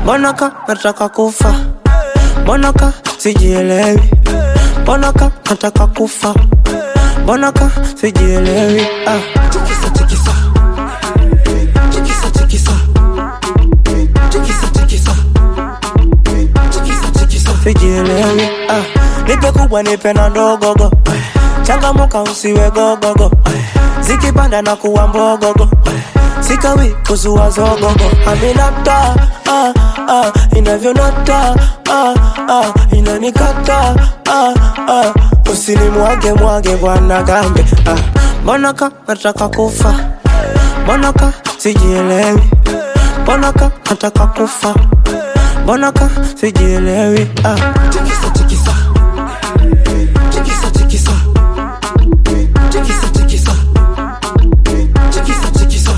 mbona ka nataka kufa mbona ka sijielewi mbona ka nataka kufa mbona ka sijielewi ah. Tikisa, tikisa. Tikisa, tikisa. Tikisa, tikisa. Tikisa, tikisa. sijielewi ah. nipe kubwa nipe na ndogogo changamuka usiwe gogogo zikipanda na kuwa mbogogo sikawi kuzua zogogo aminata ah, ah, inavyonata ah, ah, inanikata ah, ah, usinimwage mwage bwana gambe ah. mbona ka nataka kufa mbona ka sijielewi mbona ka nataka kufa mbona ka sijielewi ah. Tikisa, tikisa. Tikisa, tikisa. Tikisa, tikisa. Tikisa, tikisa.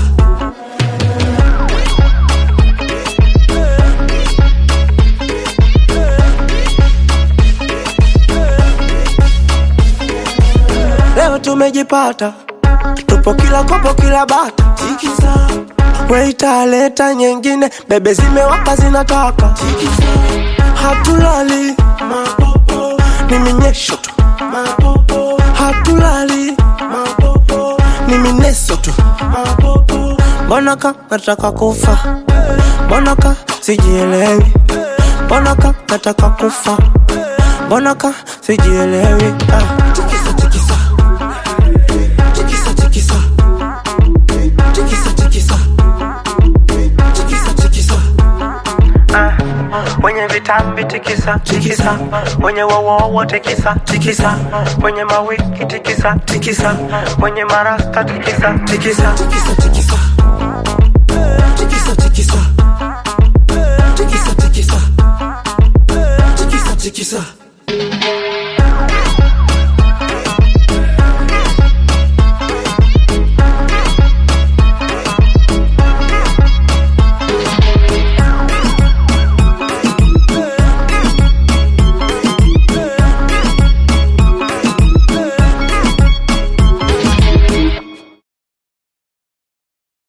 leo tumejipata tupo kila kopo kila bata Tikisa. weita leta nyengine bebe zimewaka zinataka Tikisa. hatulali Mapopo. ni minyesho tu Mapopo. hatulali Mapopo. ni mineso tu Mapopo. mbona ka nataka kufa mbona ka sijielewi mbona ka nataka kufa mbona ka sijielewi ah. Tikisa, tikisa. Tikisa, tikisa. Tikisa, tikisa. Tikisa, tikisa. Ah, wenye vitambi tikisa tikisa, wenye wowowo tikisa tikisa, wenye mawiki tikisa tikisa, wenye marasta tikisa tikisa. Tikisa, tikisa.